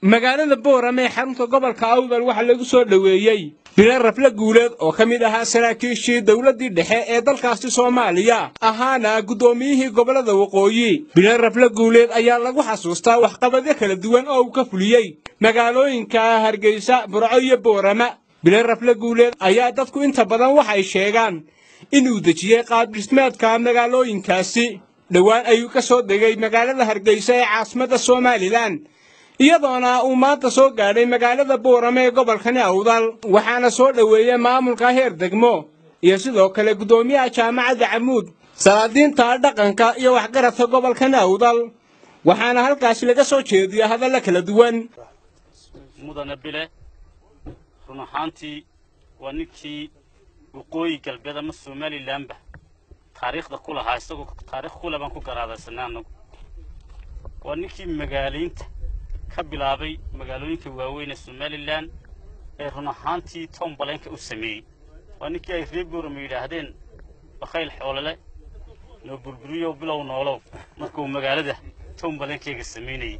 magaalada boorame ee xarunta gobolka awdal waxaa lagu soo dhoweeyey bilo rafle guuleed oo ka mid ahaa saraakiishii dowladdii dhexe ee dalkaasi soomaaliya ahaana guddoomiyihii gobollada waqooyi bilo rafle guuleed ayaa lagu xasuustaa waxqabadyo kala duwan oo uu ka fuliyey magaalooyinka hargeysa burco iyo boorama bilo rafle guuleed ayaa dadku inta badan waxay sheegaan inuu dejiyey qaabdhismeedka magaalooyinkaasi dhowaan ayuu ka soo degay magaalada hargeysa ee caasimadda somalilan iyadoona uu maanta soo gaadhay magaalada boorame ee gobolkani awdal waxaana soo dhoweeyey maamulka heer degmo iyo sidoo kale guddoomiyaha jaamacadda camuud salaadiinta dhaqanka iyo waxgaradka gobolkani awdal waxaana halkaasi laga soo jeediya hadalla kala duwan mudane bile run ahaantii waa ninkii waqooyi galbeed ama somalilanba taariikhda ku lahaa isagoo taarikh kule baan ku garaadaysanay annagu waa ninkii magaalaynta ka bilaabay magaalooyinka waaweyn ee somalilan ee run ahaantii tom baleenka u sameeyey waa ninkii ay reer boorama yidhaahdeen bakhayl xoolole noo burburiyow bilow noolow markuu magaalada tom baleenkayga samaynayay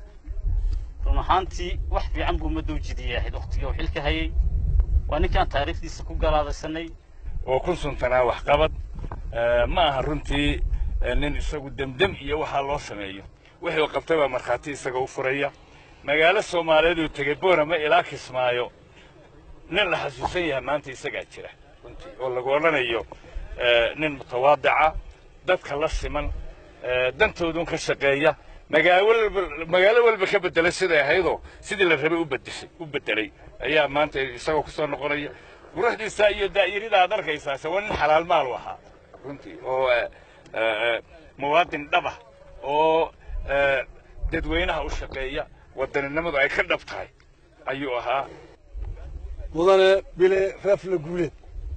run ahaantii wax fiican buu ummadda u jidiyay ahayd wakhtigii uu xilka hayay waa ninkaan taariikhdiisa ku galaadaysanay oo ku suntanaa waxqabad ma aha runtii nin isagu demdem iyo waxaa loo sameeyo wixii qabtay baa markhaati isaga u furaya magaalo soomaaliyeed uu tegey boorama ilaa kismaayo nin la xasuusan yahay maanta isagaa jira runtii oo lagu odhanayo nin mutawaadica dadka la siman dantoodun ka shaqeeya magaalo walba ka bedelay siday ahaydoo sidii la rabay u bedelay ayaa maanta isagoo kusoo noqonaya quruxdiisa iyo daa'irida aad arkaysaase waa nin xalaal maal u ahaa runtii oo muwaadin dhaba oo dadweynaha u shaqeeya wadaninimadu ay ka dhab tahay ayuu ahaa mudane bile rafle guuleed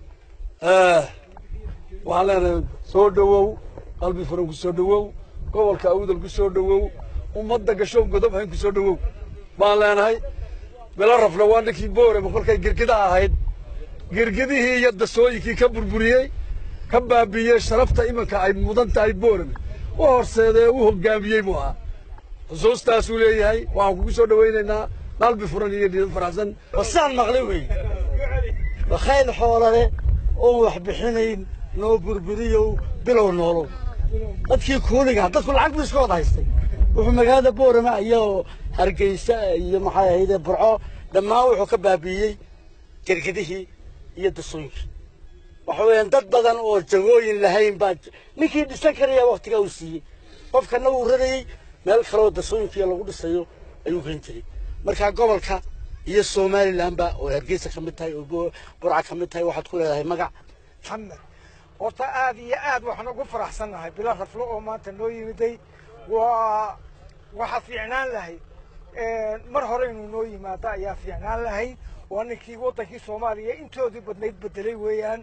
waxaan leenahay soo dhowow qalbi furan ku soo dhowow gobolka awdal ku soo dhowow ummadda gashoon godob hayn ku soo dhowow baan leenahay bilo rafle waa ninkii boorama kolkay girgida ahayd girgidihii iyo dasooyinkii ka burburiyey ka baabiiyey sharafta iminka ay mudan tahay boorame u horseedee u hoggaamiyey buu ahaa xusuustaasuu leeyahay waxaan kugu soo dhowaynaynaa qalbi furan iyo niyad faraxsan wasaan maqlay wey bakhayl xoolale oon wax bixinayn noo burburiyow bilow noolow dadkii kuuliga dadku lacag buu iska wada haystay wuxuu magaalada boorama iyo hargeysa iyo maxay ahayde burco dhammaan wuxuu ka baabiiyey gergedihii iyo dasooyinkii waxa weeyaan dad badan oo jagooyin lahayn baa ninkii dhisan karaya waktigaa uu siiyey qofkana uu rarayey meel kaloo dasooyinkiiyo lagu dhisayo ayuu geyn jiray markaa gobolka iyo somalilanba oo hargeysa ka mid tahay oo burca ka mid tahay waxaad ku leedahay magac maxamed horta aad iyo aad waxaan ugu faraxsannahay bilo raflo oo maanta noo yimiday waa waxa fiicnaan lahayd mar hore inuu noo yimaado ayaa fiicnaan lahayd waa ninkii waddankii soomaaliya intoodii badnayd bedelay weeyaan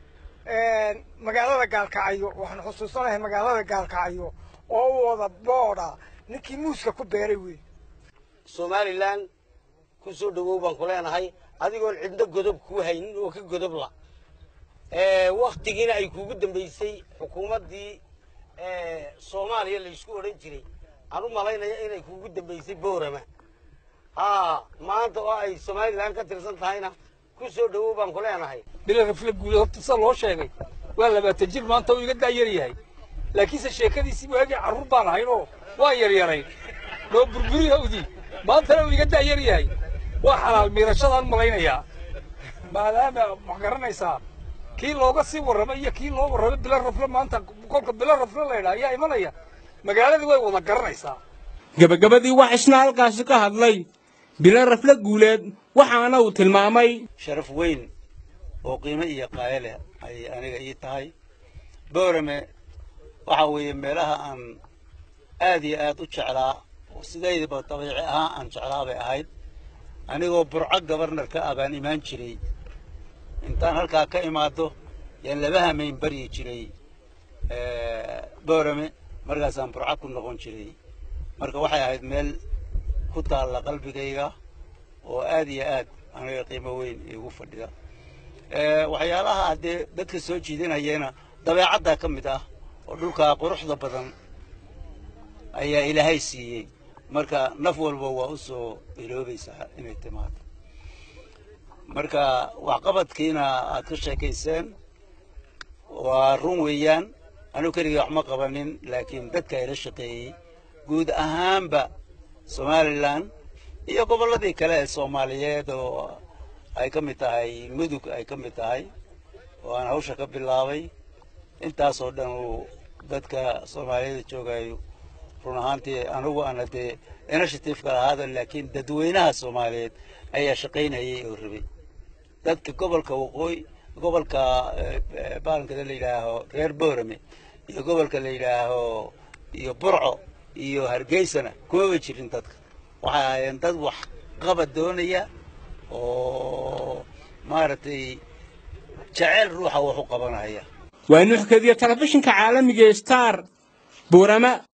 magaalada gaalkacyo waxaan xusuusanahay magaalada gaalkacyo oo u wada boodha ninkii muuska ku beeray wey somalilan ku soo dhowow baan ku leenahay adigoon cidno godob kuu haynin oo ka godob la waktigiina ay kuugu dambaysay xukuumaddii soomaaliya laysku odhan jiray aan u malaynaya inay kuugu dambaysay boorama haa maanta oo ay somalilan ka tirsan tahayna ku soo dhowow baan ku leenahay bilo rafle guuleed horta sida loo sheegay waa labaatan jir maanta uu iga daayar yahay laakiinse sheekadiisii waagii carruur baan ahaynoo waa yaryarayn noo burburi hawdii maantana uu iga daayar yahay waa xalaal miirashadaan malaynayaa maadaama wax garanaysaa kii looga sii warramay iyo kii loo warramay bilo rafle maanta kolka bilo rafle laydhaa ayaa imanaya magaaladii way wada garanaysaa gebagabadii wax isna halkaasi ka hadlay bilo rafle guuleed waxaana uu tilmaamay sharaf weyn oo qiimo iyo qaayo leh ayay aniga ii tahay boorame waxa weeye meelaha aan aad iyo aad u jeclaa oo sidaydaba dabiici ahaan aan jeclaa bay ahayd anigoo burco gabarnarka ah baan imaan jiray intaan halkaa ka imaado yaan laba hamayn baryi jiray boorame markaasaan burco ku noqon jiray marka waxay ahayd meel ku taalla qalbigayga oo aad iyo aad aniga qiimo weyn iigu fadhida waxyaalaha haddee dadka soo jiidanayana dabeecaddaa ka mid ah oo dhulkaa quruxda badan ayaa ilaahay siiyey marka naf walba waa u soo iloobaysaa inay timaado marka waxqabadkiina aad ka sheekayseen waa run weeyaan anigu keligii wax ma qabanin laakiin dadka ila shaqeeyey guud ahaanba somalilan iyo gobolladii kale ee soomaaliyeed oo ay ka mid tahay mudug ay ka mid tahay oo aan hawsha ka bilaabay intaasoo dhan uu dadka soomaaliyeed joogayo run ahaantii anigu aana dee initiativeka lahaada laakiin dadweynaha soomaaliyeed ayaa shaqaynayay oo rabay dadka gobolka waqooyi gobolka baalankada la yidhaaho reer boorame iyo gobolka la yidhaaho iyo burco iyo hargeysana kumaba jirin dadka waxay ahaayeen dad wax qabad doonaya oo maaragtay jeceyl ruuxa wax u qabanaya waa nuuxkadiya telefishinka caalamiga star buurama